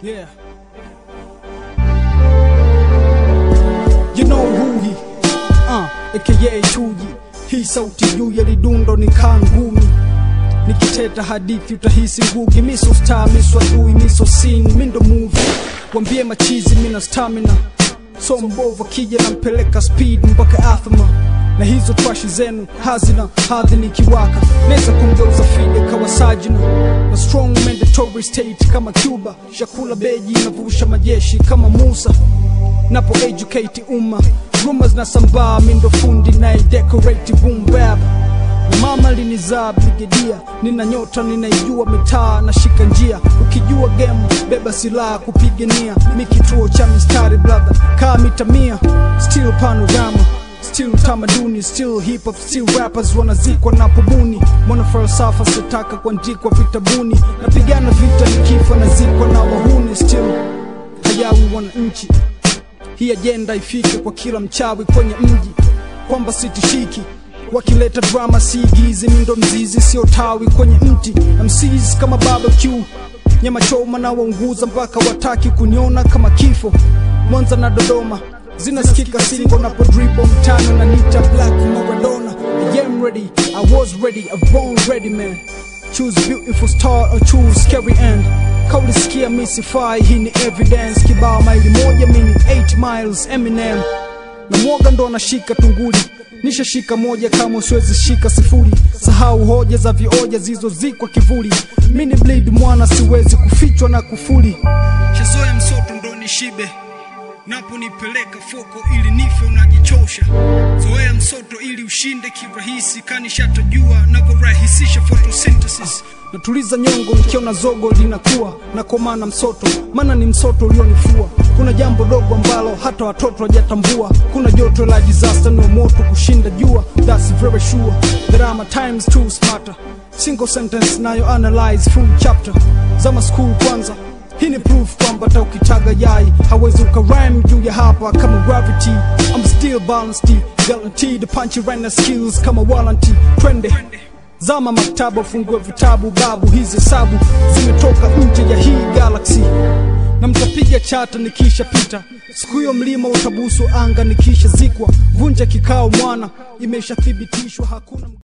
Yeah. You know who he uh, aka Chuji. Hii sauti juu ya lidundo ni kangumi nikiteta hadithi utahisi ngugi miso star miso adui miso scene mindo movie wambie machizi mina stamina so mbovu akija nampeleka speed mpaka athma na hizo trashi zenu hazina hadhi nikiwaka naweza kumgeuza fide kawa sajina na strong mandatory state kama cuba shakula beji navusha majeshi kama musa napo educate umma rumors na sambaa mindo fundi na decorate boom bap na mama linizaa brigedia nina nyota ninaijua mitaa na shika njia ukijua game beba silaha kupigania mi kituo cha mistari brother kaa mita mia still panorama still tamaduni still hip hop still rappers wanazikwa na pobuni mwana falsafa sitaka kuandikwa vitabuni napigana vita nikifa nazikwa na wahuni still hayawi wananchi hii ajenda ifike kwa kila mchawi kwenye mji kwamba sitishiki wakileta drama siigizi mindo mzizi sio tawi kwenye mti mcs kama barbecue nyama choma na waunguza mpaka wataki kuniona kama kifo mwanza na dodoma zinasikika singo napo dribo mtano na nita black maradona I am ready I was ready I born ready man choose beautiful star or choose scary end kaulisikia misifai hii ni evidence kibao maili moja mini 8 miles eminem na mwoga ndo anashika tunguli nishashika moja kama siwezi shika sifuri sahau hoja za vioja zilizozikwa kivuli mini bleed mwana siwezi kufichwa na kufuli shazoya msoto ndo nishibe naponipeleka foko ili nife unajichosha zoea msoto ili ushinde kirahisi kanishatojua navyorahisisha photosynthesis natuliza nyongo nikiona zogo linakuwa na komana msoto maana ni msoto ulionifua kuna jambo dogo ambalo hata watoto hawajatambua kuna joto la disaster no moto kushinda jua that's very sure that I'm a times too smarter single sentence nayo analyze full chapter zama school kwanza hii ni proof kwamba hata ukitaga yai hawezi ukarhyme juu ya hapa kama gravity I'm still balanced guaranteed punch right na skills kama warranty twende zama maktaba fungue vitabu babu hizi hesabu zimetoka nje ya hii galaxy na mtapiga chata nikisha pita siku hiyo mlima utabusu anga nikisha zikwa vunja kikao mwana imeshathibitishwa hakuna